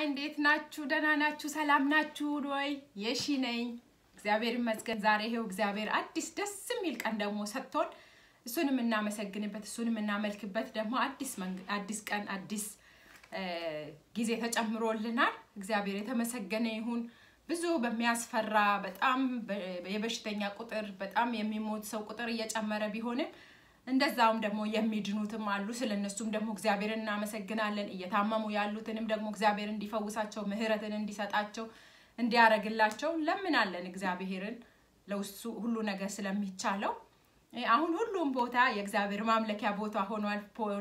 እንዴት ናችሁ? ደህና ናችሁ? ሰላም ናችሁ ወይ? የሺ ነኝ። እግዚአብሔር ይመስገን። ዛሬ ይሄው እግዚአብሔር አዲስ ደስ የሚል ቀን ደግሞ ሰጥቶን እሱን የምናመሰግንበት እሱን የምናመልክበት ደግሞ አዲስ አዲስ ቀን አዲስ ጊዜ ተጨምሮልናል። እግዚአብሔር የተመሰገነ ይሁን። ብዙ በሚያስፈራ በጣም የበሽተኛ ቁጥር በጣም የሚሞት ሰው ቁጥር እየጨመረ ቢሆንም እንደዛውም ደግሞ የሚድኑትም አሉ። ስለነሱም ደግሞ እግዚአብሔርን እናመሰግናለን። እየታመሙ ያሉትንም ደግሞ እግዚአብሔር እንዲፈውሳቸው ምሕረትን እንዲሰጣቸው እንዲያረግላቸው ለምናለን እግዚአብሔርን ለውሱ ሁሉ ነገር ስለሚቻለው። አሁን ሁሉም ቦታ የእግዚአብሔር ማምለኪያ ቦታ ሆኗል።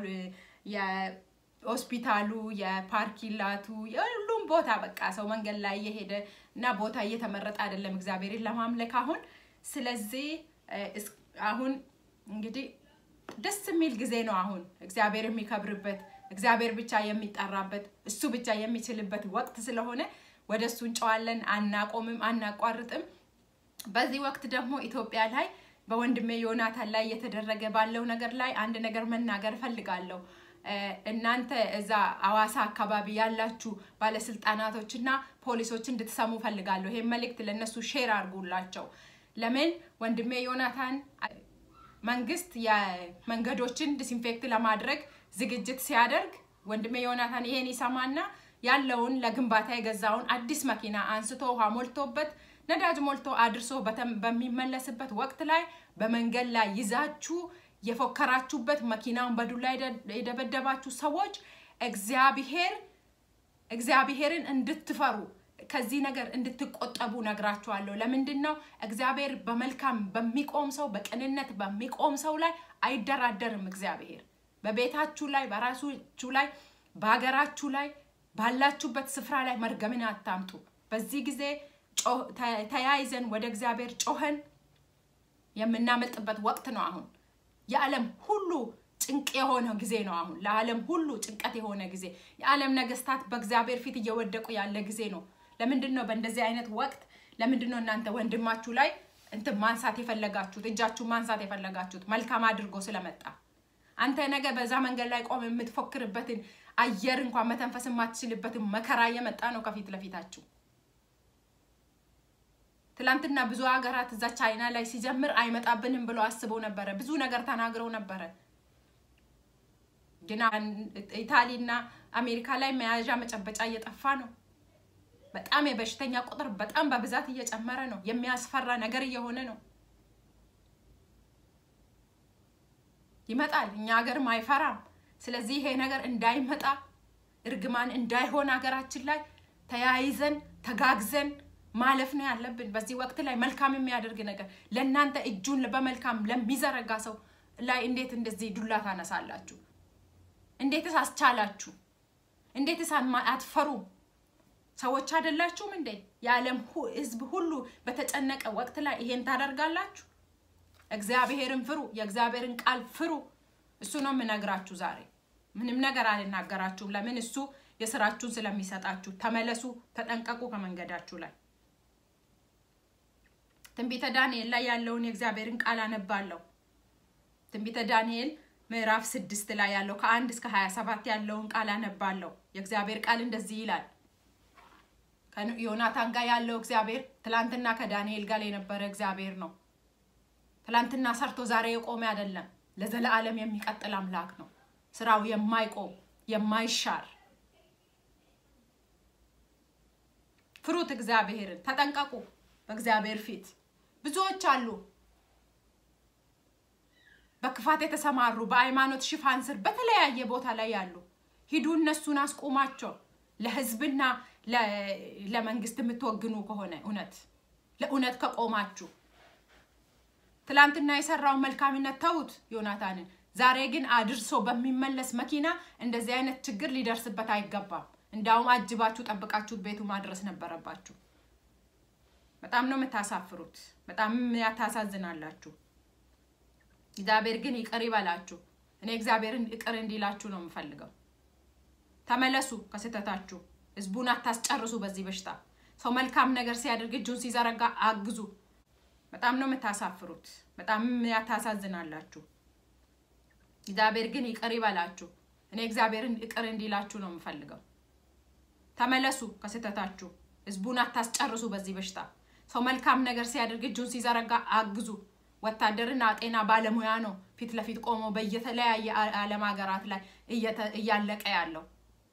የሆስፒታሉ፣ የፓርኪላቱ፣ የሁሉም ቦታ በቃ ሰው መንገድ ላይ እየሄደ እና ቦታ እየተመረጠ አይደለም እግዚአብሔርን ለማምለክ አሁን። ስለዚህ አሁን እንግዲህ ደስ የሚል ጊዜ ነው። አሁን እግዚአብሔር የሚከብርበት እግዚአብሔር ብቻ የሚጠራበት እሱ ብቻ የሚችልበት ወቅት ስለሆነ ወደ እሱ እንጨዋለን፣ አናቆምም፣ አናቋርጥም። በዚህ ወቅት ደግሞ ኢትዮጵያ ላይ በወንድሜ ዮናታን ላይ እየተደረገ ባለው ነገር ላይ አንድ ነገር መናገር እፈልጋለሁ። እናንተ እዛ አዋሳ አካባቢ ያላችሁ ባለስልጣናቶች እና ፖሊሶች እንድትሰሙ ፈልጋለሁ። ይሄን መልእክት ለእነሱ ሼር አድርጉላቸው። ለምን ወንድሜ ዮናታን መንግስት የመንገዶችን ዲስኢንፌክት ለማድረግ ዝግጅት ሲያደርግ ወንድሜ ዮናታን ይሄን ይሰማና ያለውን ለግንባታ የገዛውን አዲስ መኪና አንስቶ ውሃ ሞልቶበት ነዳጅ ሞልቶ አድርሶ በሚመለስበት ወቅት ላይ በመንገድ ላይ ይዛችሁ የፎከራችሁበት መኪናውን በዱላ የደበደባችሁ ሰዎች እግዚአብሔር እግዚአብሔርን እንድትፈሩ ከዚህ ነገር እንድትቆጠቡ ነግራችኋለሁ። ለምንድን ነው? እግዚአብሔር በመልካም በሚቆም ሰው በቅንነት በሚቆም ሰው ላይ አይደራደርም። እግዚአብሔር በቤታችሁ ላይ በራሳችሁ ላይ በሀገራችሁ ላይ ባላችሁበት ስፍራ ላይ መርገምን አታምጡ። በዚህ ጊዜ ተያይዘን ወደ እግዚአብሔር ጮኸን የምናመልጥበት ወቅት ነው። አሁን የዓለም ሁሉ ጭንቅ የሆነ ጊዜ ነው። አሁን ለዓለም ሁሉ ጭንቀት የሆነ ጊዜ፣ የዓለም ነገስታት በእግዚአብሔር ፊት እየወደቁ ያለ ጊዜ ነው። ለምንድን ነው በእንደዚህ አይነት ወቅት ለምንድን ነው እናንተ ወንድማችሁ ላይ እንትን ማንሳት የፈለጋችሁት እጃችሁ ማንሳት የፈለጋችሁት? መልካም አድርጎ ስለመጣ አንተ ነገ በዛ መንገድ ላይ ቆም የምትፎክርበትን አየር እንኳን መተንፈስ የማትችልበትን መከራ እየመጣ ነው ከፊት ለፊታችሁ። ትላንትና ብዙ ሀገራት እዛ ቻይና ላይ ሲጀምር አይመጣብንም ብለው አስበው ነበረ። ብዙ ነገር ተናግረው ነበረ። ግን ኢታሊና አሜሪካ ላይ መያዣ መጨበጫ እየጠፋ ነው። በጣም የበሽተኛ ቁጥር በጣም በብዛት እየጨመረ ነው። የሚያስፈራ ነገር እየሆነ ነው። ይመጣል፣ እኛ ሀገርም አይፈራም። ስለዚህ ይሄ ነገር እንዳይመጣ እርግማን እንዳይሆን ሀገራችን ላይ ተያይዘን ተጋግዘን ማለፍ ነው ያለብን። በዚህ ወቅት ላይ መልካም የሚያደርግ ነገር ለእናንተ እጁን በመልካም ለሚዘረጋ ሰው ላይ እንዴት እንደዚህ ዱላ ታነሳላችሁ? እንዴትስ አስቻላችሁ? እንዴትስ አትፈሩም? ሰዎች አይደላችሁም እንዴ? የዓለም ሕዝብ ሁሉ በተጨነቀ ወቅት ላይ ይሄን ታደርጋላችሁ? እግዚአብሔርን ፍሩ፣ የእግዚአብሔርን ቃል ፍሩ። እሱ ነው የምነግራችሁ ዛሬ። ምንም ነገር አልናገራችሁም። ለምን? እሱ የስራችሁን ስለሚሰጣችሁ። ተመለሱ፣ ተጠንቀቁ ከመንገዳችሁ ላይ። ትንቢተ ዳንኤል ላይ ያለውን የእግዚአብሔርን ቃል አነባለሁ። ትንቢተ ዳንኤል ምዕራፍ ስድስት ላይ ያለው ከአንድ እስከ ሀያ ሰባት ያለውን ቃል አነባለሁ። የእግዚአብሔር ቃል እንደዚህ ይላል። ከዮናታን ጋር ያለው እግዚአብሔር ትላንትና ከዳንኤል ጋር የነበረ እግዚአብሔር ነው። ትላንትና ሰርቶ ዛሬ የቆመ አይደለም። ለዘለዓለም የሚቀጥል አምላክ ነው። ስራው የማይቆም የማይሻር። ፍሩት እግዚአብሔርን፣ ተጠንቀቁ በእግዚአብሔር ፊት። ብዙዎች አሉ በክፋት የተሰማሩ በሃይማኖት ሽፋን ስር በተለያየ ቦታ ላይ ያሉ። ሂዱ እነሱን አስቁማቸው። ለህዝብና ለመንግስት የምትወግኑ ከሆነ እውነት ለእውነት ከቆማችሁ ትላንትና የሰራውን መልካምነት ተዉት ዮናታንን። ዛሬ ግን አድርሶ በሚመለስ መኪና እንደዚህ አይነት ችግር ሊደርስበት አይገባም። እንዳውም አጅባችሁ ጠብቃችሁት ቤቱ ማድረስ ነበረባችሁ። በጣም ነው የምታሳፍሩት። በጣም ያታሳዝናላችሁ። እግዚአብሔር ግን ይቅር ይበላችሁ። እኔ እግዚአብሔርን ይቅር እንዲላችሁ ነው የምፈልገው። ተመለሱ ከስህተታችሁ። ህዝቡን አታስጨርሱ በዚህ በሽታ። ሰው መልካም ነገር ሲያደርግ እጁን ሲዘረጋ አግዙ። በጣም ነው የምታሳፍሩት። በጣም ያታሳዝናላችሁ። እግዚአብሔር ግን ይቅር ይበላችሁ። እኔ እግዚአብሔርን ይቅር እንዲላችሁ ነው የምፈልገው። ተመለሱ ከስህተታችሁ። ህዝቡን አታስጨርሱ በዚህ በሽታ። ሰው መልካም ነገር ሲያደርግ እጁን ሲዘረጋ አግዙ። ወታደርና ጤና ባለሙያ ነው ፊት ለፊት ቆሞ በየተለያየ ዓለም ሀገራት ላይ እያለቀ ያለው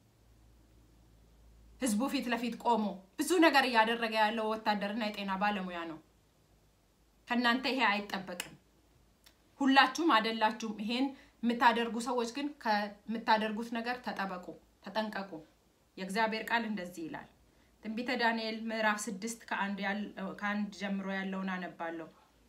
ህዝቡ ፊት ለፊት ቆሞ ብዙ ነገር እያደረገ ያለው ወታደርና የጤና ባለሙያ ነው። ከእናንተ ይሄ አይጠበቅም። ሁላችሁም አይደላችሁም። ይሄን የምታደርጉ ሰዎች ግን ከምታደርጉት ነገር ተጠበቁ፣ ተጠንቀቁ። የእግዚአብሔር ቃል እንደዚህ ይላል። ትንቢተ ዳንኤል ምዕራፍ ስድስት ከአንድ ጀምሮ ያለውን አነባለሁ።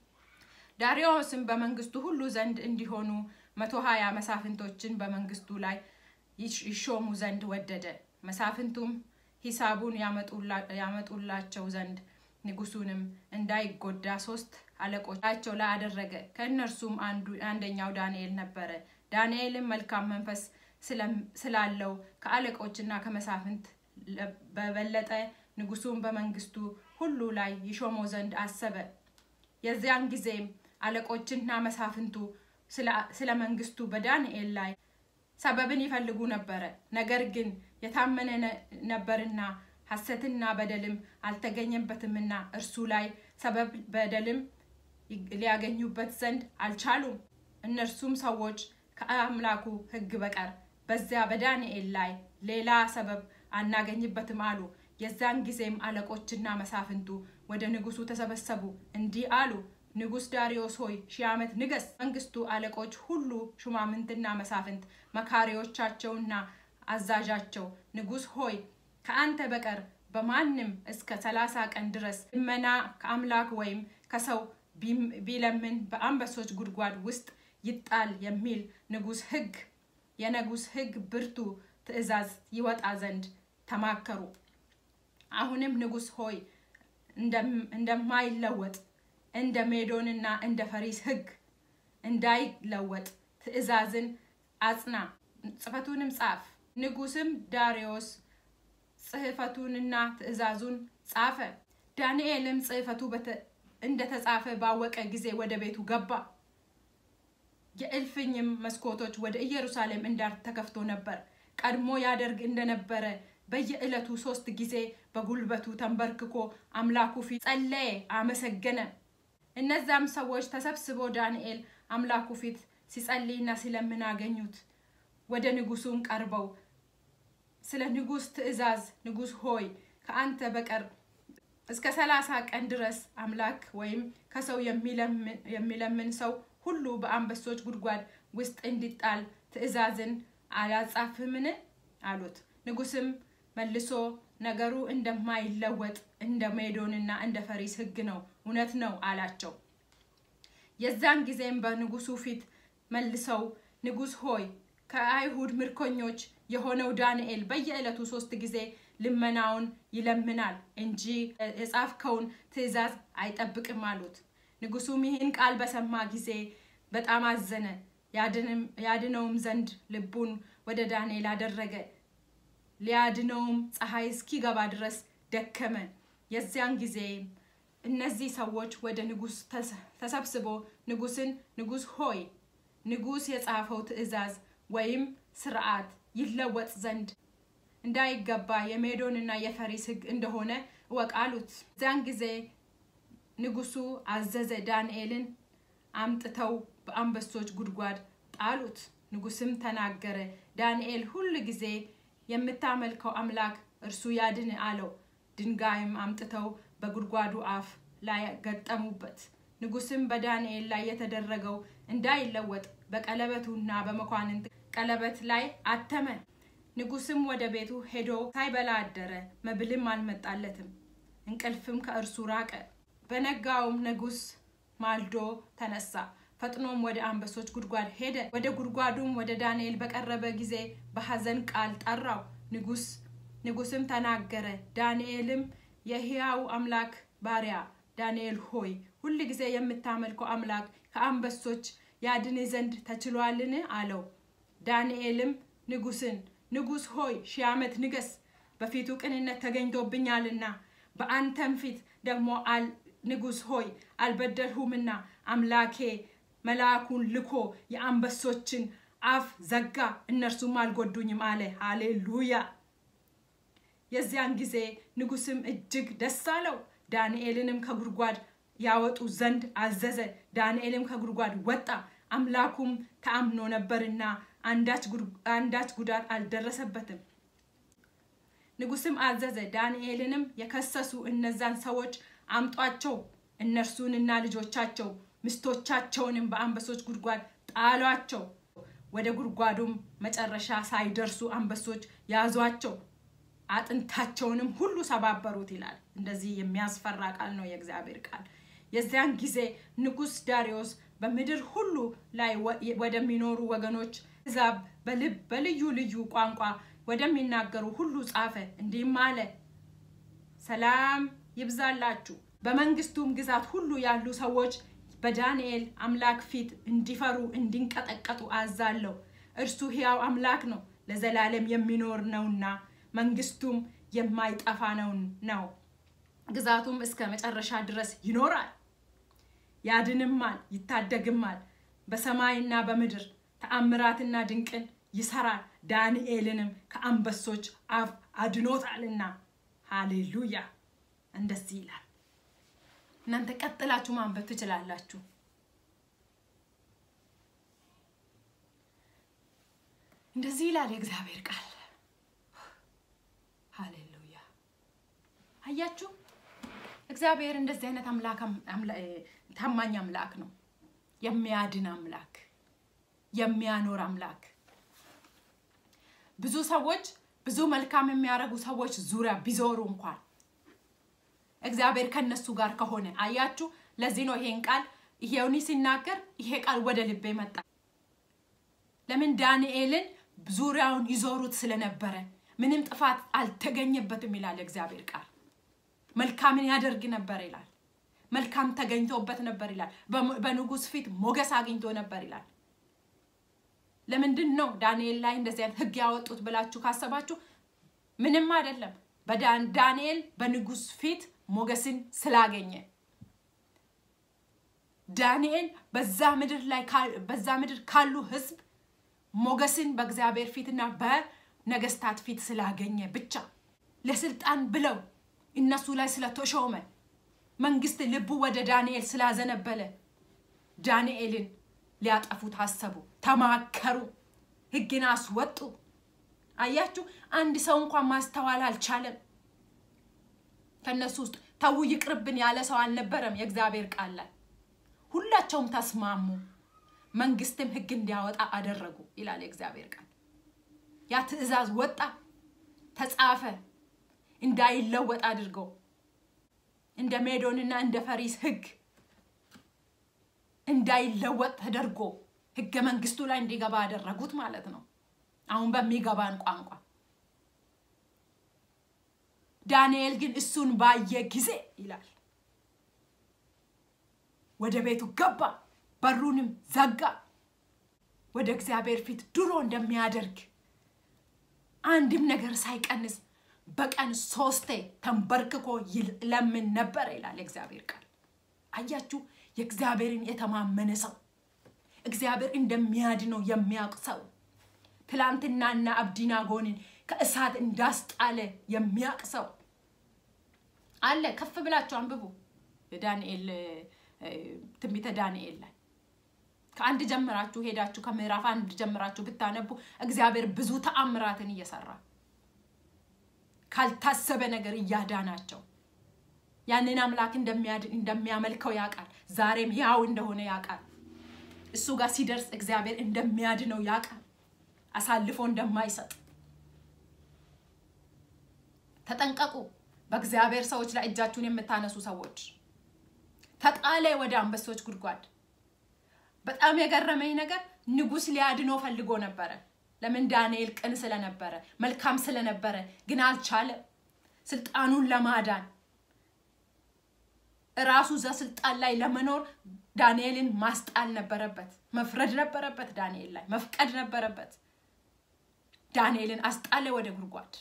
ዳሪዮስም በመንግስቱ ሁሉ ዘንድ እንዲሆኑ መቶ ሀያ መሳፍንቶችን በመንግስቱ ላይ ይሾሙ ዘንድ ወደደ። መሳፍንቱም ሂሳቡን ያመጡላቸው ዘንድ ንጉሱንም እንዳይጎዳ ሶስት አለቆቻቸው ላይ አደረገ። ከእነርሱም አንደኛው ዳንኤል ነበረ። ዳንኤልም መልካም መንፈስ ስላለው ከአለቆችና ከመሳፍንት በበለጠ ንጉሱን በመንግስቱ ሁሉ ላይ ይሾመው ዘንድ አሰበ። የዚያን ጊዜም አለቆችና መሳፍንቱ ስለ መንግስቱ በዳንኤል ላይ ሰበብን ይፈልጉ ነበረ። ነገር ግን የታመነ ነበርና ሐሰትና በደልም አልተገኘበትምና እርሱ ላይ ሰበብ በደልም ሊያገኙበት ዘንድ አልቻሉም። እነርሱም ሰዎች ከአምላኩ ሕግ በቀር በዚያ በዳንኤል ላይ ሌላ ሰበብ አናገኝበትም አሉ። የዛን ጊዜም አለቆችና መሳፍንቱ ወደ ንጉሱ ተሰበሰቡ፣ እንዲህ አሉ። ንጉስ ዳሪዮስ ሆይ ሺህ ዓመት ንገስ። መንግስቱ አለቆች ሁሉ ሹማምንትና መሳፍንት፣ መካሪዎቻቸውና አዛዣቸው ንጉስ ሆይ ከአንተ በቀር በማንም እስከ ሰላሳ ቀን ድረስ ልመና ከአምላክ ወይም ከሰው ቢለምን በአንበሶች ጉድጓድ ውስጥ ይጣል የሚል ንጉስ ህግ የንጉስ ህግ ብርቱ ትእዛዝ ይወጣ ዘንድ ተማከሩ። አሁንም ንጉስ ሆይ እንደማይለወጥ እንደ ሜዶንና እንደ ፈሪስ ህግ እንዳይለወጥ ትእዛዝን አጽና፣ ጽሕፈቱንም ጻፍ። ንጉስም ዳሪዮስ ጽሕፈቱንና ትእዛዙን ጻፈ። ዳንኤልም ጽሕፈቱ እንደተጻፈ ባወቀ ጊዜ ወደ ቤቱ ገባ። የእልፍኝም መስኮቶች ወደ ኢየሩሳሌም እንዳር ተከፍቶ ነበር። ቀድሞ ያደርግ እንደነበረ በየዕለቱ ሶስት ጊዜ በጉልበቱ ተንበርክኮ አምላኩ ፊት ጸለየ፣ አመሰገነ። እነዛም ሰዎች ተሰብስበው ዳንኤል አምላኩ ፊት ሲጸልይና ሲለምን አገኙት። ወደ ንጉሱም ቀርበው ስለ ንጉስ ትእዛዝ ንጉስ ሆይ ከአንተ በቀር እስከ ሰላሳ ቀን ድረስ አምላክ ወይም ከሰው የሚለምን ሰው ሁሉ በአንበሶች ጉድጓድ ውስጥ እንዲጣል ትእዛዝን አላጻፍምን? አሉት። ንጉስም መልሶ ነገሩ እንደማይለወጥ እንደ ሜዶንና እንደ ፈሪስ ሕግ ነው፣ እውነት ነው አላቸው። የዛን ጊዜም በንጉሱ ፊት መልሰው ንጉስ ሆይ ከአይሁድ ምርኮኞች የሆነው ዳንኤል በየዕለቱ ሶስት ጊዜ ልመናውን ይለምናል እንጂ የጻፍከውን ትእዛዝ አይጠብቅም አሉት። ንጉሱም ይህን ቃል በሰማ ጊዜ በጣም አዘነ። ያድነውም ዘንድ ልቡን ወደ ዳንኤል አደረገ። ሊያድነውም ፀሐይ እስኪገባ ድረስ ደከመ። የዚያን ጊዜ እነዚህ ሰዎች ወደ ንጉስ ተሰብስቦ ንጉስን ንጉስ ሆይ ንጉስ የጻፈው ትእዛዝ ወይም ስርዓት ይለወጥ ዘንድ እንዳይገባ የሜዶንና የፈሪስ ሕግ እንደሆነ እወቅ አሉት። እዚያን ጊዜ ንጉሱ አዘዘ፣ ዳንኤልን አምጥተው በአንበሶች ጉድጓድ ጣሉት። ንጉስም ተናገረ፣ ዳንኤል ሁል ጊዜ የምታመልከው አምላክ እርሱ ያድን አለው። ድንጋይም አምጥተው በጉድጓዱ አፍ ላይ ገጠሙበት። ንጉስም በዳንኤል ላይ የተደረገው እንዳይለወጥ በቀለበቱና በመኳንንት ቀለበት ላይ አተመ። ንጉስም ወደ ቤቱ ሄዶ ሳይበላ አደረ፣ መብልም አልመጣለትም፣ እንቅልፍም ከእርሱ ራቀ። በነጋውም ንጉስ ማልዶ ተነሳ፣ ፈጥኖም ወደ አንበሶች ጉድጓድ ሄደ። ወደ ጉድጓዱም ወደ ዳንኤል በቀረበ ጊዜ በሐዘን ቃል ጠራው። ንጉስ ንጉስም ተናገረ። ዳንኤልም የሕያው አምላክ ባሪያ ዳንኤል ሆይ ሁል ጊዜ የምታመልከው አምላክ ከአንበሶች ያድን ዘንድ ተችሏልን? አለው። ዳንኤልም ንጉስን ንጉስ ሆይ ሺህ ዓመት ንገስ፣ በፊቱ ቅንነት ተገኝቶብኛልና በአንተም ፊት ደግሞ ንጉስ ሆይ አልበደልሁምና አምላኬ መልአኩን ልኮ የአንበሶችን አፍ ዘጋ፣ እነርሱም አልጎዱኝም አለ። ሃሌሉያ! የዚያን ጊዜ ንጉስም እጅግ ደስ አለው። ዳንኤልንም ከጉድጓድ ያወጡ ዘንድ አዘዘ። ዳንኤልም ከጉድጓድ ወጣ፣ አምላኩም ተአምኖ ነበርና አንዳች ጉዳት አልደረሰበትም። ንጉስም አዘዘ። ዳንኤልንም የከሰሱ እነዛን ሰዎች አምጧቸው፣ እነርሱንና ልጆቻቸው ሚስቶቻቸውንም በአንበሶች ጉድጓድ ጣሏቸው። ወደ ጉድጓዱም መጨረሻ ሳይደርሱ አንበሶች ያዟቸው፣ አጥንታቸውንም ሁሉ ሰባበሩት ይላል። እንደዚህ የሚያስፈራ ቃል ነው የእግዚአብሔር ቃል። የዚያን ጊዜ ንጉስ ዳሪዮስ በምድር ሁሉ ላይ ወደሚኖሩ ወገኖች ሕዛብ በልብ በልዩ ልዩ ቋንቋ ወደሚናገሩ ሁሉ ጻፈ። እንዲህም አለ፣ ሰላም ይብዛላችሁ። በመንግስቱም ግዛት ሁሉ ያሉ ሰዎች በዳንኤል አምላክ ፊት እንዲፈሩ እንዲንቀጠቀጡ አዛለሁ። እርሱ ሕያው አምላክ ነው፣ ለዘላለም የሚኖር ነውና መንግስቱም የማይጠፋ ነው ነው ግዛቱም እስከ መጨረሻ ድረስ ይኖራል። ያድንማል፣ ይታደግማል። በሰማይና በምድር ተአምራትና ድንቅን ይሰራል። ዳንኤልንም ከአንበሶች አፍ አድኖታልና። ሃሌሉያ! እንደዚህ ይላል። እናንተ ቀጥላችሁ ማንበብ ትችላላችሁ። እንደዚህ ይላል የእግዚአብሔር ቃል። ሃሌሉያ! አያችሁ፣ እግዚአብሔር እንደዚህ አይነት አምላክ ታማኝ አምላክ ነው። የሚያድን አምላክ፣ የሚያኖር አምላክ። ብዙ ሰዎች ብዙ መልካም የሚያደርጉ ሰዎች ዙሪያ ቢዞሩ እንኳን እግዚአብሔር ከነሱ ጋር ከሆነ አያችሁ። ለዚህ ነው ይሄን ቃል ይሄውኒ ሲናገር ይሄ ቃል ወደ ልቤ መጣ። ለምን ዳንኤልን ዙሪያውን ይዞሩት ስለነበረ ምንም ጥፋት አልተገኘበትም ይላል እግዚአብሔር ቃል። መልካምን ያደርግ ነበር ይላል። መልካም ተገኝቶበት ነበር ይላል። በንጉስ ፊት ሞገስ አግኝቶ ነበር ይላል። ለምንድን ነው ዳንኤል ላይ እንደዚህ አይነት ህግ ያወጡት ብላችሁ ካሰባችሁ ምንም አይደለም። ዳንኤል በንጉስ ፊት ሞገስን ስላገኘ ዳንኤል በዛ ምድር ላይ በዛ ምድር ካሉ ህዝብ ሞገስን በእግዚአብሔር ፊትና በነገስታት ፊት ስላገኘ ብቻ ለስልጣን ብለው እነሱ ላይ ስለተሾመ መንግስት ልቡ ወደ ዳንኤል ስላዘነበለ ዳንኤልን ሊያጠፉ ታሰቡ፣ ተማከሩ፣ ህግን አስወጡ። አያችሁ፣ አንድ ሰው እንኳን ማስተዋል አልቻለም። ከነሱ ውስጥ ተው ይቅርብን ያለ ሰው አልነበረም። የእግዚአብሔር ቃል ላይ ሁላቸውም ተስማሙ፣ መንግስትም ህግ እንዲያወጣ አደረጉ ይላል የእግዚአብሔር ቃል። ያ ትእዛዝ ወጣ፣ ተጻፈ፣ እንዳይለወጥ አድርገው እንደ ሜዶንና እንደ ፈሪስ ህግ እንዳይለወጥ ተደርጎ ህገ መንግስቱ ላይ እንዲገባ ያደረጉት ማለት ነው። አሁን በሚገባን ቋንቋ ዳንኤል ግን እሱን ባየ ጊዜ ይላል ወደ ቤቱ ገባ፣ በሩንም ዘጋ። ወደ እግዚአብሔር ፊት ድሮ እንደሚያደርግ አንድም ነገር ሳይቀንስ በቀን ሶስቴ ተንበርክኮ ይለምን ነበር ይላል የእግዚአብሔር ቃል። አያችሁ፣ የእግዚአብሔርን የተማመነ ሰው እግዚአብሔር እንደሚያድነው የሚያውቅ ሰው ትላንትናና አብዲናጎንን ከእሳት እንዳስጣለ የሚያውቅ ሰው አለ። ከፍ ብላችሁ አንብቡ ዳንኤል ትንቢተ ዳንኤል ላይ ከአንድ ጀምራችሁ ሄዳችሁ ከምዕራፍ አንድ ጀምራችሁ ብታነቡ እግዚአብሔር ብዙ ተአምራትን እየሰራ ካልታሰበ ነገር እያዳናቸው ያንን አምላክ እንደሚያመልከው ያውቃል። ዛሬም ያው እንደሆነ ያውቃል። እሱ ጋር ሲደርስ እግዚአብሔር እንደሚያድነው ያውቃል። አሳልፎ እንደማይሰጥ ተጠንቀቁ። በእግዚአብሔር ሰዎች ላይ እጃችሁን የምታነሱ ሰዎች ተጣለ ወደ አንበሶች ጉድጓድ። በጣም የገረመኝ ነገር ንጉስ ሊያድኖ ፈልጎ ነበረ። ለምን? ዳንኤል ቅን ስለነበረ መልካም ስለነበረ፣ ግን አልቻለም። ስልጣኑን ለማዳን እራሱ እዛ ስልጣን ላይ ለመኖር ዳንኤልን ማስጣል ነበረበት፣ መፍረድ ነበረበት፣ ዳንኤል ላይ መፍቀድ ነበረበት። ዳንኤልን አስጣለ ወደ ጉድጓድ።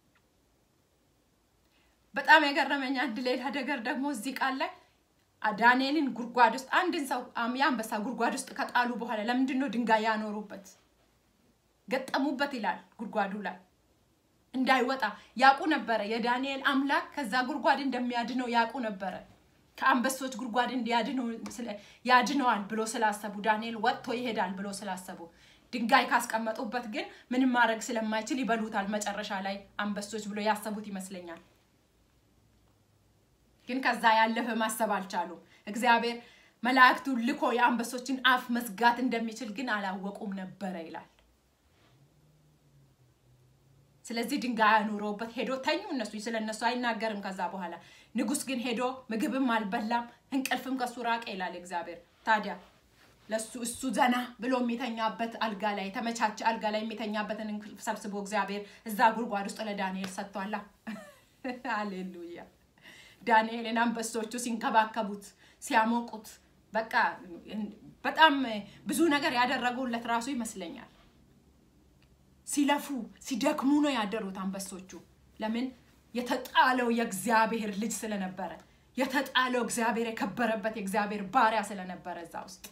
በጣም የገረመኝ አንድ ሌላ ነገር ደግሞ እዚህ ቃል ላይ ዳንኤልን ጉድጓድ ውስጥ አንድን ሰው የአንበሳ ጉድጓድ ውስጥ ከጣሉ በኋላ ለምንድን ነው ድንጋይ ያኖሩበት ገጠሙበት ይላል ጉድጓዱ ላይ እንዳይወጣ ያውቁ ነበረ። የዳንኤል አምላክ ከዛ ጉድጓድ እንደሚያድነው ያውቁ ነበረ። ከአንበሶች ጉድጓድ ያድነዋል ብሎ ስላሰቡ ዳንኤል ወጥቶ ይሄዳል ብሎ ስላሰቡ ድንጋይ ካስቀመጡበት ግን ምንም ማድረግ ስለማይችል ይበሉታል መጨረሻ ላይ አንበሶች ብሎ ያሰቡት ይመስለኛል። ግን ከዛ ያለፈ ማሰብ አልቻሉም። እግዚአብሔር መላእክቱን ልኮ የአንበሶችን አፍ መዝጋት እንደሚችል ግን አላወቁም ነበረ ይላል። ስለዚህ ድንጋይ አኑሮበት ሄዶ ተኙ። እነሱ ስለ እነሱ አይናገርም። ከዛ በኋላ ንጉስ ግን ሄዶ ምግብም አልበላም እንቅልፍም ከሱ ራቀ ይላል እግዚአብሔር። ታዲያ ለሱ እሱ ዘና ብሎ የሚተኛበት አልጋ ላይ የተመቻቸ አልጋ ላይ የሚተኛበትን እንቅልፍ ሰብስቦ እግዚአብሔር እዛ ጉድጓድ ውስጥ ለዳንኤል ሰጥቷላ። አሌሉያ። ዳንኤልን አንበሶቹ ሲንከባከቡት ሲያሞቁት፣ በቃ በጣም ብዙ ነገር ያደረጉለት ራሱ ይመስለኛል። ሲለፉ ሲደክሙ ነው ያደሩት አንበሶቹ። ለምን? የተጣለው የእግዚአብሔር ልጅ ስለነበረ፣ የተጣለው እግዚአብሔር የከበረበት የእግዚአብሔር ባሪያ ስለነበረ እዛ ውስጥ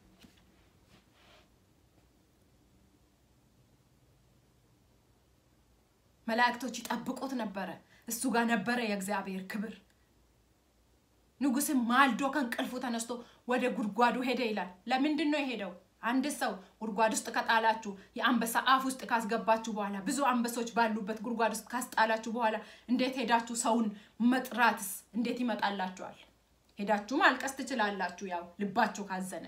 መላእክቶች ይጠብቁት ነበረ። እሱ ጋር ነበረ የእግዚአብሔር ክብር። ንጉስም ማልዶ ከእንቅልፉ ተነስቶ ወደ ጉድጓዱ ሄደ ይላል። ለምንድን ነው የሄደው? አንድ ሰው ጉድጓድ ውስጥ ከጣላችሁ የአንበሳ አፍ ውስጥ ካስገባችሁ በኋላ ብዙ አንበሶች ባሉበት ጉድጓድ ውስጥ ካስጣላችሁ በኋላ እንዴት ሄዳችሁ ሰውን መጥራትስ እንዴት ይመጣላችኋል? ሄዳችሁ ማልቀስ ትችላላችሁ፣ ያው ልባችሁ ካዘነ።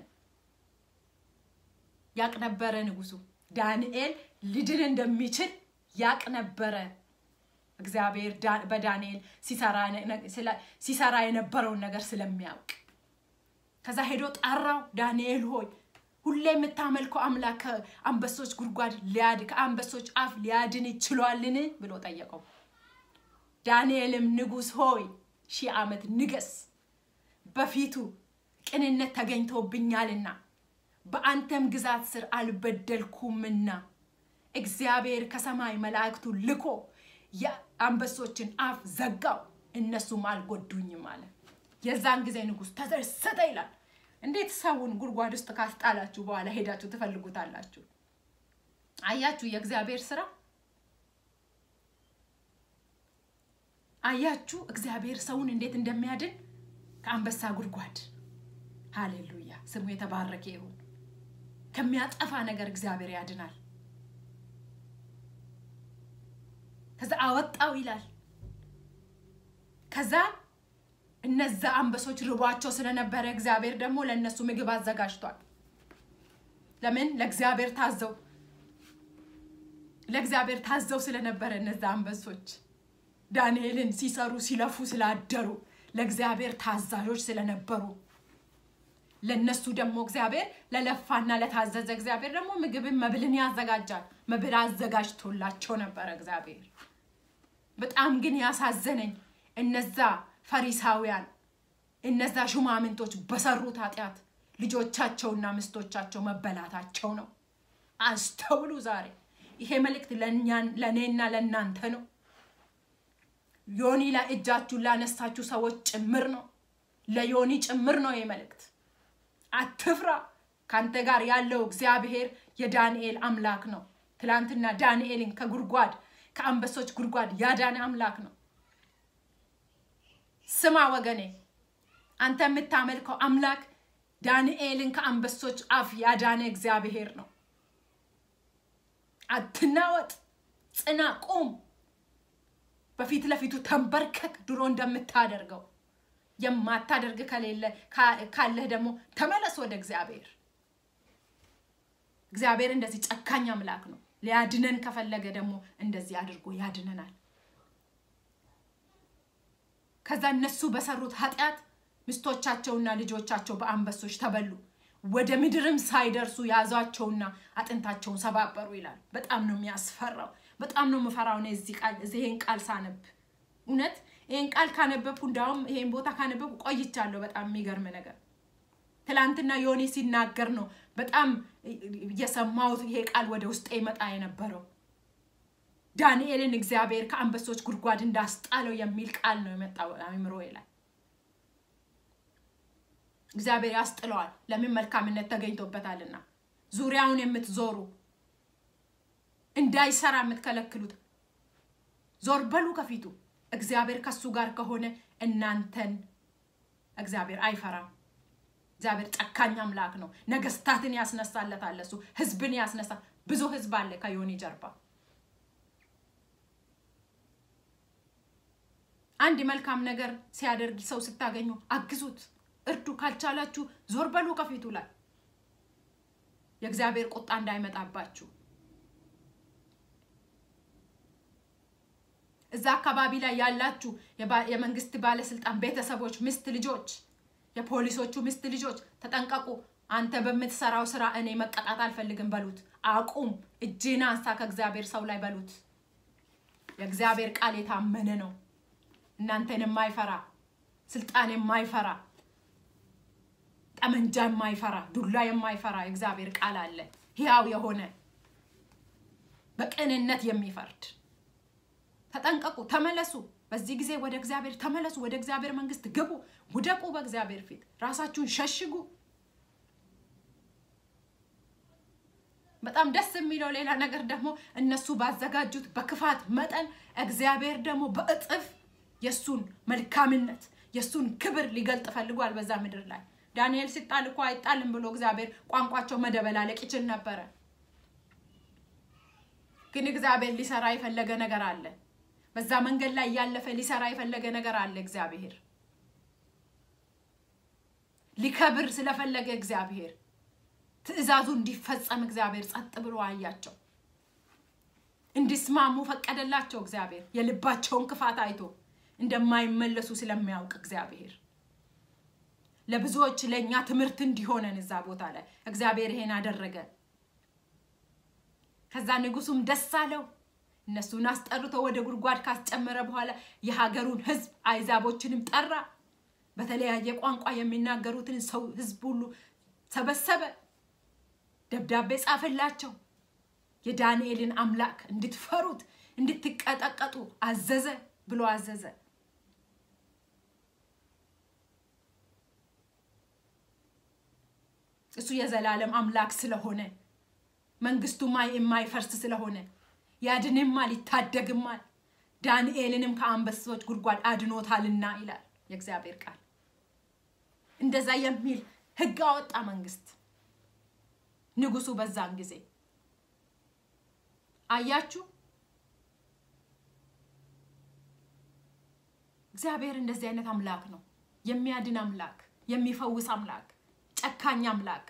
ያቅ ነበረ ንጉሱ ዳንኤል ሊድን እንደሚችል ያቅ ነበረ። እግዚአብሔር በዳንኤል ሲሰራ የነበረውን ነገር ስለሚያውቅ ከዛ ሄዶ ጠራው። ዳንኤል ሆይ ሁሌ የምታመልከው አምላክ ከአንበሶች ጉድጓድ ሊያድ ከአንበሶች አፍ ሊያድን ይችሏልን ብሎ ጠየቀው። ዳንኤልም ንጉሥ ሆይ ሺህ ዓመት ንገስ፣ በፊቱ ቅንነት ተገኝቶብኛልና በአንተም ግዛት ስር አልበደልኩምና እግዚአብሔር ከሰማይ መላእክቱ ልኮ የአንበሶችን አፍ ዘጋው፣ እነሱም አልጎዱኝም አለ። የዛን ጊዜ ንጉሥ ተደሰተ ይላል። እንዴት ሰውን ጉድጓድ ውስጥ ካስጣላችሁ በኋላ ሄዳችሁ ትፈልጉታላችሁ? አያችሁ የእግዚአብሔር ስራ። አያችሁ እግዚአብሔር ሰውን እንዴት እንደሚያድን ከአንበሳ ጉድጓድ። ሃሌሉያ! ስሙ የተባረከ ይሁን። ከሚያጠፋ ነገር እግዚአብሔር ያድናል። ከዛ አወጣው ይላል። ከዛ እነዛ አንበሶች ርቧቸው ስለነበረ እግዚአብሔር ደግሞ ለእነሱ ምግብ አዘጋጅቷል። ለምን? ለእግዚአብሔር ታዘው ለእግዚአብሔር ታዘው ስለነበረ እነዛ አንበሶች ዳንኤልን ሲሰሩ ሲለፉ ስላደሩ ለእግዚአብሔር ታዛዦች ስለነበሩ ለነሱ ደግሞ እግዚአብሔር ለለፋና ለታዘዘ እግዚአብሔር ደግሞ ምግብን መብልን ያዘጋጃል። መብል አዘጋጅቶላቸው ነበረ እግዚአብሔር። በጣም ግን ያሳዘነኝ እነዛ ፈሪሳውያን እነዛ ሹማምንቶች በሰሩት ኃጢአት ልጆቻቸውና ምስቶቻቸው መበላታቸው ነው። አስተውሉ። ዛሬ ይሄ መልእክት ለእኔና ለእናንተ ነው። ዮኒ ላይ እጃችሁን ላነሳችሁ ሰዎች ጭምር ነው። ለዮኒ ጭምር ነው ይሄ መልእክት። አትፍራ። ከአንተ ጋር ያለው እግዚአብሔር የዳንኤል አምላክ ነው። ትላንትና ዳንኤልን ከጉድጓድ ከአንበሶች ጉድጓድ ያዳነ አምላክ ነው። ስማ ወገኔ፣ አንተ የምታመልከው አምላክ ዳንኤልን ከአንበሶች አፍ ያዳነ እግዚአብሔር ነው። አትናወጥ፣ ጽና፣ ቁም። በፊት ለፊቱ ተንበርከክ፣ ድሮ እንደምታደርገው የማታደርግ ከሌለ ካለህ ደግሞ ተመለስ ወደ እግዚአብሔር። እግዚአብሔር እንደዚህ ጨካኝ አምላክ ነው። ሊያድነን ከፈለገ ደግሞ እንደዚህ አድርጎ ያድነናል። ከዛ እነሱ በሰሩት ኃጢአት ሚስቶቻቸውና ልጆቻቸው በአንበሶች ተበሉ። ወደ ምድርም ሳይደርሱ ያዟቸውና አጥንታቸውን ሰባበሩ ይላል። በጣም ነው የሚያስፈራው። በጣም ነው የምፈራው እኔ ይሄን ቃል ሳነብ እውነት ይሄን ቃል ካነበብኩ እንዳውም ይሄን ቦታ ካነበብኩ ቆይቻለሁ። በጣም የሚገርም ነገር ትላንትና ዮኒ ሲናገር ነው በጣም የሰማሁት ይሄ ቃል ወደ ውስጤ ይመጣ የነበረው ዳንኤልን እግዚአብሔር ከአንበሶች ጉድጓድ እንዳስጣለው የሚል ቃል ነው የመጣው አእምሮ ላይ። እግዚአብሔር ያስጥለዋል። ለምን? መልካምነት ተገኝቶበታልና። ዙሪያውን የምትዞሩ እንዳይሰራ የምትከለክሉት ዞር በሉ ከፊቱ። እግዚአብሔር ከሱ ጋር ከሆነ እናንተን እግዚአብሔር አይፈራም። እግዚአብሔር ጨካኝ አምላክ ነው። ነገስታትን ያስነሳለታል። እሱ ህዝብን ያስነሳ። ብዙ ህዝብ አለ ከዮኒ ጀርባ። አንድ መልካም ነገር ሲያደርግ ሰው ስታገኙ አግዙት፣ እርዱ። ካልቻላችሁ ዞር በሉ ከፊቱ ላይ የእግዚአብሔር ቁጣ እንዳይመጣባችሁ። እዛ አካባቢ ላይ ያላችሁ የመንግስት ባለስልጣን ቤተሰቦች፣ ሚስት ልጆች፣ የፖሊሶቹ ሚስት ልጆች ተጠንቀቁ። አንተ በምትሰራው ስራ እኔ መቀጣት አልፈልግም በሉት። አቁም፣ እጅን አንሳ ከእግዚአብሔር ሰው ላይ በሉት። የእግዚአብሔር ቃል የታመነ ነው። እናንተን የማይፈራ ስልጣን የማይፈራ ጠመንጃ የማይፈራ ዱላ የማይፈራ የእግዚአብሔር ቃል አለ። ሕያው የሆነ በቅንነት የሚፈርድ ተጠንቀቁ፣ ተመለሱ። በዚህ ጊዜ ወደ እግዚአብሔር ተመለሱ፣ ወደ እግዚአብሔር መንግስት ግቡ፣ ውደቁ፣ በእግዚአብሔር ፊት ራሳችሁን ሸሽጉ። በጣም ደስ የሚለው ሌላ ነገር ደግሞ እነሱ ባዘጋጁት በክፋት መጠን እግዚአብሔር ደግሞ በእጥፍ የእሱን መልካምነት የእሱን ክብር ሊገልጥ ፈልጓል በዛ ምድር ላይ። ዳንኤል ሲጣል እኮ አይጣልም ብሎ እግዚአብሔር ቋንቋቸው መደበላለቅ ይችል ነበረ። ግን እግዚአብሔር ሊሰራ የፈለገ ነገር አለ። በዛ መንገድ ላይ እያለፈ ሊሰራ የፈለገ ነገር አለ። እግዚአብሔር ሊከብር ስለፈለገ እግዚአብሔር ትእዛዙ እንዲፈጸም እግዚአብሔር ጸጥ ብሎ አያቸው። እንዲስማሙ ፈቀደላቸው። እግዚአብሔር የልባቸውን ክፋት አይቶ እንደማይመለሱ ስለሚያውቅ እግዚአብሔር ለብዙዎች ለእኛ ትምህርት እንዲሆነን እዛ ቦታ ላይ እግዚአብሔር ይሄን አደረገ። ከዛ ንጉሱም ደስ አለው። እነሱን አስጠርቶ ወደ ጉድጓድ ካስጨመረ በኋላ የሀገሩን ሕዝብ አይዛቦችንም ጠራ። በተለያየ ቋንቋ የሚናገሩትን ሰው ሕዝብ ሁሉ ሰበሰበ። ደብዳቤ ጻፈላቸው። የዳንኤልን አምላክ እንድትፈሩት እንድትቀጠቀጡ አዘዘ ብሎ አዘዘ። እሱ የዘላለም አምላክ ስለሆነ መንግስቱማ የማይፈርስ ስለሆነ ያድንማል፣ ይታደግማል። ዳንኤልንም ከአንበሶች ጉድጓድ አድኖታልና ይላል የእግዚአብሔር ቃል። እንደዛ የሚል ህግ አወጣ መንግስት ንጉሱ በዛን ጊዜ አያችሁ። እግዚአብሔር እንደዚህ አይነት አምላክ ነው። የሚያድን አምላክ፣ የሚፈውስ አምላክ፣ ጨካኝ አምላክ፣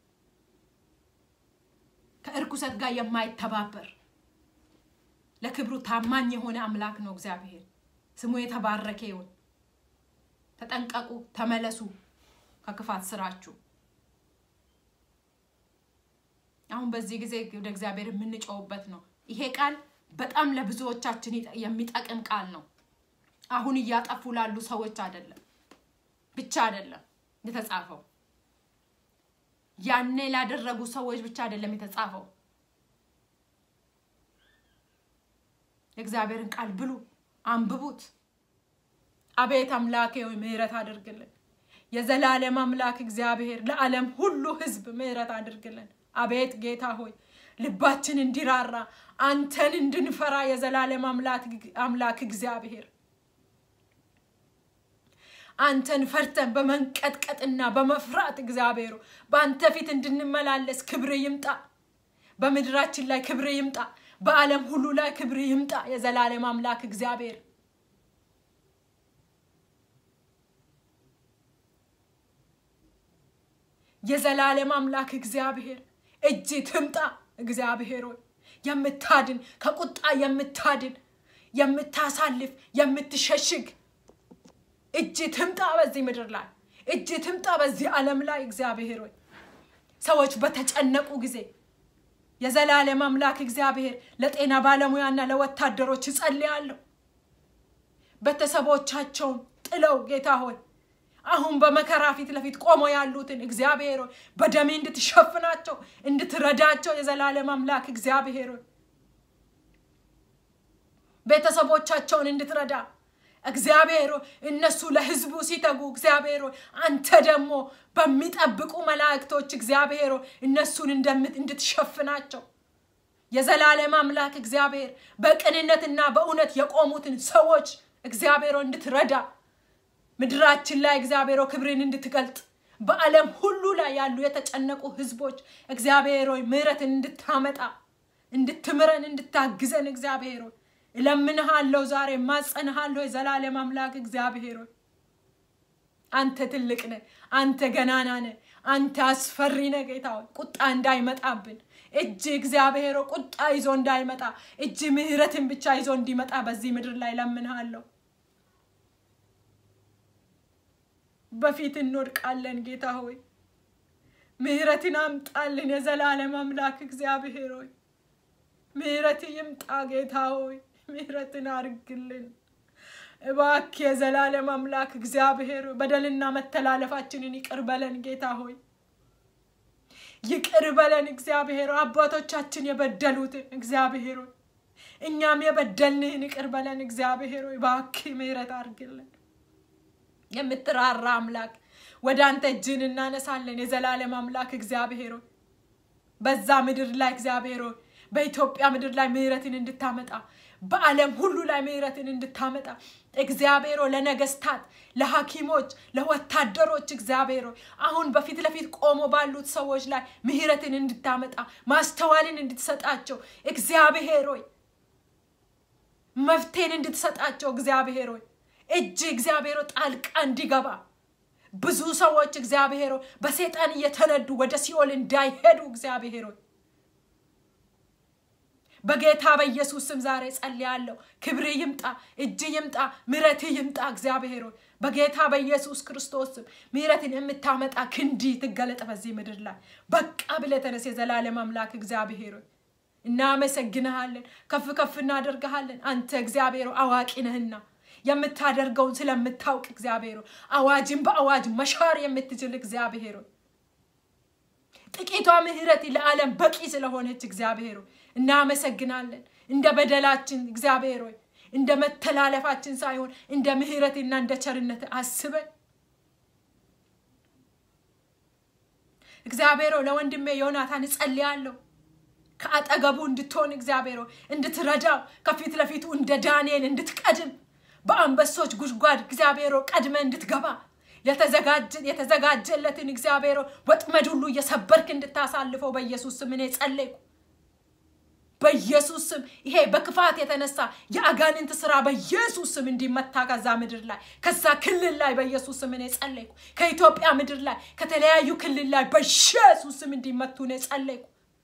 ከእርኩሰት ጋር የማይተባበር ለክብሩ ታማኝ የሆነ አምላክ ነው እግዚአብሔር። ስሙ የተባረከ ይሁን። ተጠንቀቁ፣ ተመለሱ ከክፋት ስራችሁ። አሁን በዚህ ጊዜ ወደ እግዚአብሔር የምንጮውበት ነው። ይሄ ቃል በጣም ለብዙዎቻችን የሚጠቅም ቃል ነው። አሁን እያጠፉ ላሉ ሰዎች አይደለም ብቻ አይደለም የተጻፈው፣ ያኔ ላደረጉ ሰዎች ብቻ አይደለም የተጻፈው። የእግዚአብሔርን ቃል ብሉ፣ አንብቡት። አቤት አምላኬ ሆይ ምሕረት አድርግልን። የዘላለም አምላክ እግዚአብሔር ለዓለም ሁሉ ሕዝብ ምሕረት አድርግልን። አቤት ጌታ ሆይ ልባችን እንዲራራ አንተን እንድንፈራ የዘላለም አምላክ እግዚአብሔር አንተን ፈርተን በመንቀጥቀጥና በመፍራት እግዚአብሔሩ በአንተ ፊት እንድንመላለስ ክብር ይምጣ። በምድራችን ላይ ክብር ይምጣ። በዓለም ሁሉ ላይ ክብር ይምጣ። የዘላለም አምላክ እግዚአብሔር የዘላለም አምላክ እግዚአብሔር እጅ ትምጣ። እግዚአብሔር ሆይ የምታድን ከቁጣ የምታድን የምታሳልፍ የምትሸሽግ እጅ ትምጣ በዚህ ምድር ላይ እጅ ትምጣ በዚህ ዓለም ላይ እግዚአብሔር ሆይ ሰዎች በተጨነቁ ጊዜ የዘላለም አምላክ እግዚአብሔር ለጤና ባለሙያና ለወታደሮች እጸልያለሁ። ቤተሰቦቻቸውን ጥለው ጌታ ሆይ አሁን በመከራ ፊት ለፊት ቆመው ያሉትን እግዚአብሔር ሆይ በደሜ እንድትሸፍናቸው እንድትረዳቸው የዘላለም አምላክ እግዚአብሔር ሆይ ቤተሰቦቻቸውን እንድትረዳ እግዚአብሔር እነሱ ለሕዝቡ ሲተጉ እግዚአብሔር አንተ ደግሞ በሚጠብቁ መላእክቶች እግዚአብሔር እነሱን እንድትሸፍናቸው የዘላለም አምላክ እግዚአብሔር በቅንነትና በእውነት የቆሙትን ሰዎች እግዚአብሔር እንድትረዳ ምድራችን ላይ እግዚአብሔር ክብርን እንድትገልጥ በዓለም ሁሉ ላይ ያሉ የተጨነቁ ህዝቦች እግዚአብሔር ሆይ ምሕረትን እንድታመጣ እንድትምረን እንድታግዘን እግዚአብሔር ሆይ እለምንሃለሁ። ዛሬ ማጸንሃለሁ። የዘላለም አምላክ እግዚአብሔር ሆይ አንተ ትልቅ ነህ። አንተ ገናና ነህ። አንተ አስፈሪ ነህ። ጌታ ሆይ ቁጣ እንዳይመጣብን እጅ እግዚአብሔር ቁጣ ይዞ እንዳይመጣ እጅ ምሕረትን ብቻ ይዞ እንዲመጣ በዚህ ምድር ላይ ለምንሃለሁ። በፊት እንወድቃለን። ጌታ ሆይ ምሕረትን አምጣልን። የዘላለም አምላክ እግዚአብሔር ሆይ ምሕረት ይምጣ። ጌታ ሆይ ምሕረትን አርግልን እባክህ። የዘላለም አምላክ እግዚአብሔር በደልና መተላለፋችንን ይቅር በለን ጌታ ሆይ ይቅር በለን እግዚአብሔር አባቶቻችን የበደሉትን እግዚአብሔር ሆይ እኛም የበደልንህን ይቅር በለን እግዚአብሔር ሆይ እባክህ ምሕረት አርግልን። የምትራራ አምላክ ወደ አንተ እጅን እናነሳለን። የዘላለም አምላክ እግዚአብሔር ሆይ በዛ ምድር ላይ እግዚአብሔር ሆይ በኢትዮጵያ ምድር ላይ ምሕረትን እንድታመጣ በዓለም ሁሉ ላይ ምሕረትን እንድታመጣ እግዚአብሔር ሆይ ለነገስታት፣ ለሐኪሞች፣ ለወታደሮች እግዚአብሔር ሆይ አሁን በፊት ለፊት ቆሞ ባሉት ሰዎች ላይ ምሕረትን እንድታመጣ ማስተዋልን እንድትሰጣቸው እግዚአብሔር ሆይ መፍትሄን እንድትሰጣቸው እግዚአብሔር ሆይ እጅ እግዚአብሔር ጣልቃ እንዲገባ ብዙ ሰዎች እግዚአብሔር በሰይጣን እየተነዱ ወደ ሲኦል እንዳይሄዱ እግዚአብሔር በጌታ በኢየሱስ ስም ዛሬ ጸልያለሁ። ክብር ይምጣ፣ እጅ ይምጣ፣ ምሕረት ይምጣ። እግዚአብሔር በጌታ በኢየሱስ ክርስቶስ ስም ምሕረትን የምታመጣ ክንዲ ትገለጥ በዚህ ምድር ላይ በቃ ብለህ ተነስ። የዘላለም አምላክ እግዚአብሔር እናመሰግንሃለን፣ ከፍ ከፍ እናደርግሃለን። አንተ እግዚአብሔር አዋቂ ነህና የምታደርገውን ስለምታውቅ እግዚአብሔር አዋጅን በአዋጅ መሻር የምትችል እግዚአብሔር ጥቂቷ ምሕረት ለዓለም በቂ ስለሆነች እግዚአብሔር እናመሰግናለን። እንደ በደላችን እግዚአብሔር ሆይ እንደ መተላለፋችን ሳይሆን እንደ ምሕረትና እንደ ቸርነት አስበን እግዚአብሔር ለወንድሜ ዮናታን እጸልያለሁ ከአጠገቡ እንድትሆን እግዚአብሔር እንድትረዳው ከፊት ለፊቱ እንደ ዳንኤል እንድትቀድም በአንበሶች ጉድጓድ እግዚአብሔር ቀድመ እንድትገባ የተዘጋጀለትን እግዚአብሔር ወጥመድ ሁሉ እየሰበርክ እንድታሳልፈው በኢየሱስ ስም እኔ ጸለይኩ። በኢየሱስ ስም ይሄ በክፋት የተነሳ የአጋንንት ስራ በኢየሱስ ስም እንዲመታ ከዛ ምድር ላይ ከዛ ክልል ላይ በኢየሱስ ስም እኔ ጸለይኩ። ከኢትዮጵያ ምድር ላይ ከተለያዩ ክልል ላይ በኢየሱስ ስም እንዲመቱ እኔ ጸለይኩ።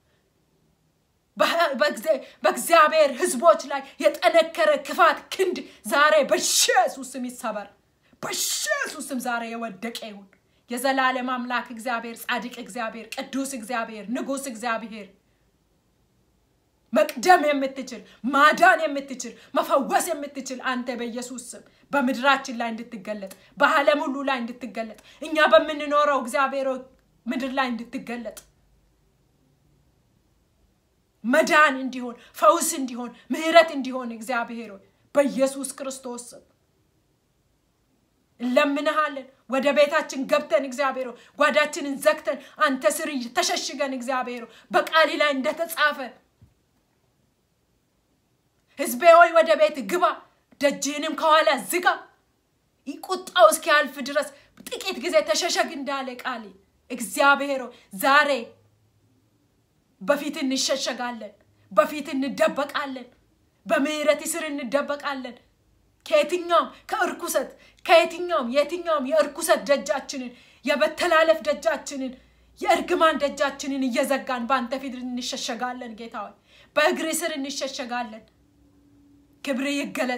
በእግዚአብሔር ሕዝቦች ላይ የጠነከረ ክፋት ክንድ ዛሬ በኢየሱስ ስም ይሰበር። በኢየሱስ ስም ዛሬ የወደቀ ይሁን። የዘላለም አምላክ እግዚአብሔር፣ ጻድቅ እግዚአብሔር፣ ቅዱስ እግዚአብሔር፣ ንጉሥ እግዚአብሔር መቅደም የምትችል ማዳን የምትችል መፈወስ የምትችል አንተ በኢየሱስ ስም በምድራችን ላይ እንድትገለጥ በዓለም ሁሉ ላይ እንድትገለጥ እኛ በምንኖረው እግዚአብሔር ምድር ላይ እንድትገለጥ መዳን እንዲሆን ፈውስ እንዲሆን ምሕረት እንዲሆን እግዚአብሔር በኢየሱስ ክርስቶስ ስም እንለምንሃለን። ወደ ቤታችን ገብተን እግዚአብሔር ጓዳችንን ዘግተን አንተ ስር ተሸሽገን እግዚአብሔር በቃሊ ላይ እንደተጻፈ ሕዝቤ ሆይ ወደ ቤት ግባ፣ ደጅህንም ከኋላ ዝጋ፣ ቁጣው እስኪያልፍ ድረስ ጥቂት ጊዜ ተሸሸግ እንዳለ ቃል እግዚአብሔር ዛሬ በፊት እንሸሸጋለን፣ በፊት እንደበቃለን፣ በምህረት ስር እንደበቃለን። ከየትኛውም ከእርኩሰት ከየትኛውም የትኛውም የእርኩሰት ደጃችንን የመተላለፍ ደጃችንን የእርግማን ደጃችንን እየዘጋን በአንተ ፊት እንሸሸጋለን። ጌታ ሆይ በእግር ስር እንሸሸጋለን። ክብር ይገለጥ፣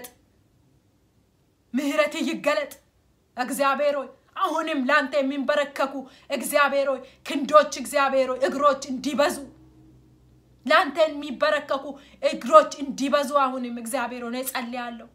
ምህረት ይገለጥ። እግዚአብሔር ሆይ አሁንም ለአንተ የሚንበረከኩ እግዚአብሔር ሆይ ክንዶች እግዚአብሔር ሆይ እግሮች እንዲበዙ ለአንተ የሚበረከኩ እግሮች እንዲበዙ አሁንም እግዚአብሔር ሆነ ጸልያለሁ።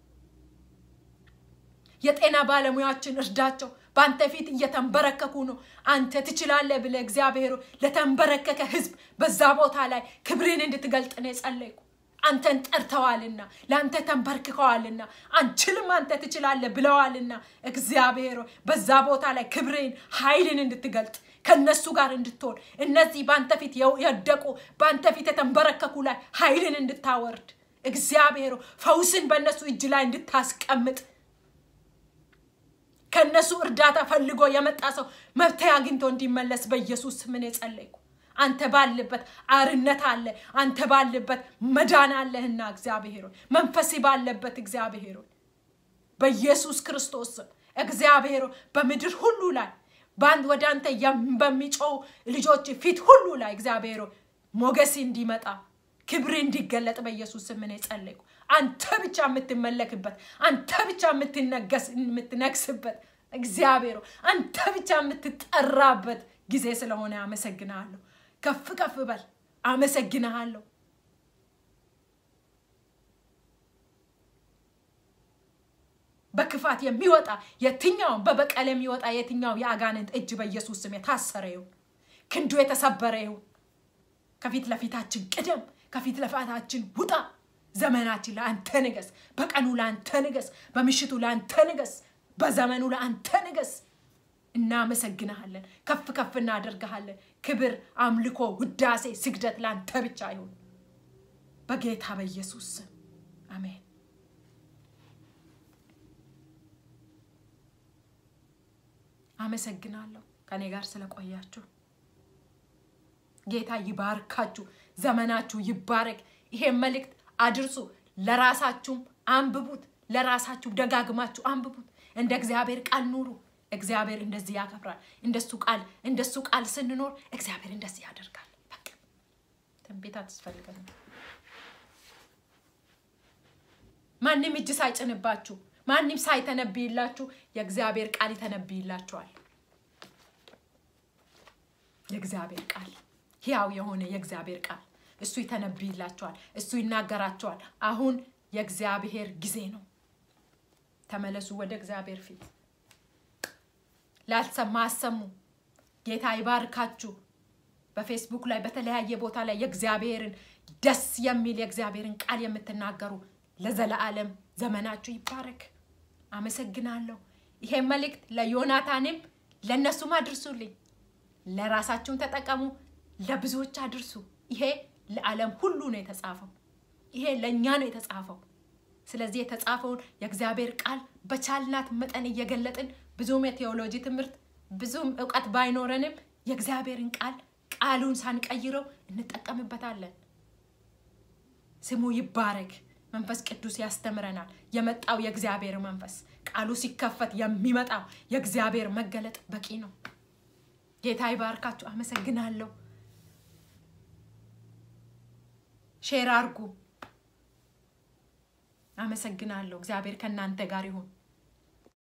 የጤና ባለሙያዎችን እርዳቸው። በአንተ ፊት እየተንበረከኩ ነው። አንተ ትችላለህ ብለህ እግዚአብሔር ለተንበረከከ ህዝብ በዛ ቦታ ላይ ክብርን እንድትገልጥ ነው የጸለይኩ። አንተን ጠርተዋልና ለአንተ ተንበርክከዋልና አንችልም አንተ ትችላለህ ብለዋልና እግዚአብሔር ሆይ በዛ ቦታ ላይ ክብሬን ኃይልን እንድትገልጥ ከነሱ ጋር እንድትሆን እነዚህ በአንተ ፊት የወደቁ በአንተ ፊት የተንበረከኩ ላይ ኃይልን እንድታወርድ እግዚአብሔር ሆይ ፈውስን በእነሱ እጅ ላይ እንድታስቀምጥ ከእነሱ እርዳታ ፈልጎ የመጣ ሰው መብት አግኝቶ እንዲመለስ በኢየሱስ ስምን የጸለይኩ አንተ ባለበት አርነት አለ አንተ ባለበት መዳን አለህና እግዚአብሔር ሆይ መንፈስ ባለበት እግዚአብሔር ሆይ በኢየሱስ ክርስቶስ ስም እግዚአብሔር ሆይ በምድር ሁሉ ላይ በአንድ ወደ አንተ በሚጮው ልጆች ፊት ሁሉ ላይ እግዚአብሔር ሆይ ሞገስ እንዲመጣ ክብር እንዲገለጥ በኢየሱስ ስም እኔ ጸለይኩ አንተ ብቻ የምትመለክበት አንተ ብቻ የምትነግስበት እግዚአብሔር አንተ ብቻ የምትጠራበት ጊዜ ስለሆነ አመሰግናለሁ ከፍ ከፍ በል አመሰግንሃለሁ በክፋት የሚወጣ የትኛው በበቀል የሚወጣ የትኛው የአጋንንት እጅ በኢየሱስ ስም የታሰረ ይሁን ክንዱ የተሰበረ ይሁን ከፊት ለፊታችን ቅደም ከፊት ለፊታችን ውጣ ዘመናችን ለአንተ ንገስ በቀኑ ለአንተ ንገስ በምሽቱ ለአንተ ንገስ በዘመኑ ለአንተ ንገስ እናመሰግንሃለን ከፍ ከፍ እናደርግሃለን ክብር አምልኮ ውዳሴ ስግደት ለአንተ ብቻ ይሁን በጌታ በኢየሱስ ስም አሜን አመሰግናለሁ ከኔ ጋር ስለቆያችሁ ጌታ ይባርካችሁ ዘመናችሁ ይባረክ ይሄን መልእክት አድርሱ ለራሳችሁም አንብቡት ለራሳችሁ ደጋግማችሁ አንብቡት እንደ እግዚአብሔር ቃል ኑሩ እግዚአብሔር እንደዚህ ያከብራል እንደሱ ቃል እንደሱ ቃል ስንኖር እግዚአብሔር እንደዚህ ያደርጋል በቃ ትንቢት አትስፈልገንም ማንም እጅ ሳይጭንባችሁ ማንም ሳይተነብይላችሁ የእግዚአብሔር ቃል ይተነብይላችኋል የእግዚአብሔር ቃል ሕያው የሆነ የእግዚአብሔር ቃል እሱ ይተነብይላችኋል እሱ ይናገራችኋል አሁን የእግዚአብሔር ጊዜ ነው ተመለሱ ወደ እግዚአብሔር ፊት ላልሰማ አሰሙ ጌታ ይባርካችሁ በፌስቡክ ላይ በተለያየ ቦታ ላይ የእግዚአብሔርን ደስ የሚል የእግዚአብሔርን ቃል የምትናገሩ ለዘለዓለም ዘመናችሁ ይባረክ አመሰግናለሁ ይሄ መልእክት ለዮናታንም ለእነሱም አድርሱልኝ ለራሳችሁም ተጠቀሙ ለብዙዎች አድርሱ ይሄ ለዓለም ሁሉ ነው የተጻፈው ይሄ ለእኛ ነው የተጻፈው ስለዚህ የተጻፈውን የእግዚአብሔር ቃል በቻልናት መጠን እየገለጥን ብዙም የቴዎሎጂ ትምህርት ብዙም እውቀት ባይኖረንም የእግዚአብሔርን ቃል ቃሉን ሳንቀይረው እንጠቀምበታለን ስሙ ይባረክ መንፈስ ቅዱስ ያስተምረናል የመጣው የእግዚአብሔር መንፈስ ቃሉ ሲከፈት የሚመጣው የእግዚአብሔር መገለጥ በቂ ነው ጌታ ይባርካችሁ አመሰግናለሁ ሼር አርጉ አመሰግናለሁ እግዚአብሔር ከእናንተ ጋር ይሁን